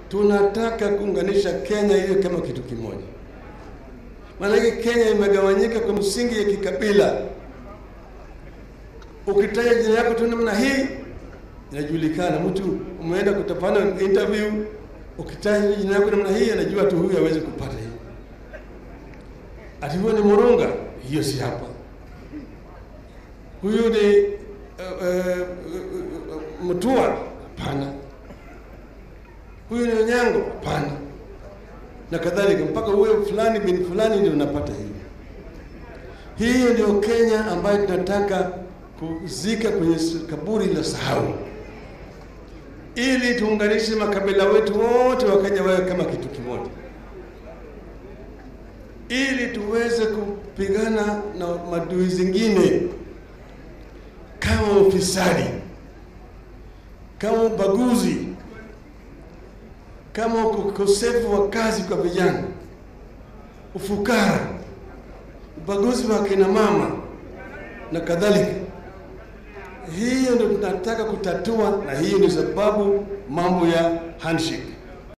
tunataka kuunganisha Kenya iwe kama kitu kimoja. Maanake Kenya imegawanyika kwa msingi ya kikabila. Ukitaja jina yako tu namna hii inajulikana, mtu umeenda kutafanya interview, ukitaja jina yako namna hii anajua tu huyu hawezi kupata hii. Ati huyo ni Murunga, hiyo si hapa. Huyu ni uh, uh, uh, Mutua, hapana. Huyu ni Onyango, hapana, na kadhalika, mpaka huyo fulani bin fulani ndio unapata hiyo. Hiyo ndio Kenya ambayo tunataka kuzika kwenye kaburi la sahau, ili tuunganishe makabila wetu wote wakaja wawe kama kitu kimoja, ili tuweze kupigana na madui zingine kama ufisadi, kama ubaguzi, kama ukosefu wa kazi kwa vijana, ufukara, ubaguzi wa kina mama na kadhalika. Hiyo ndio tunataka kutatua, na hiyo ndio sababu mambo ya handshake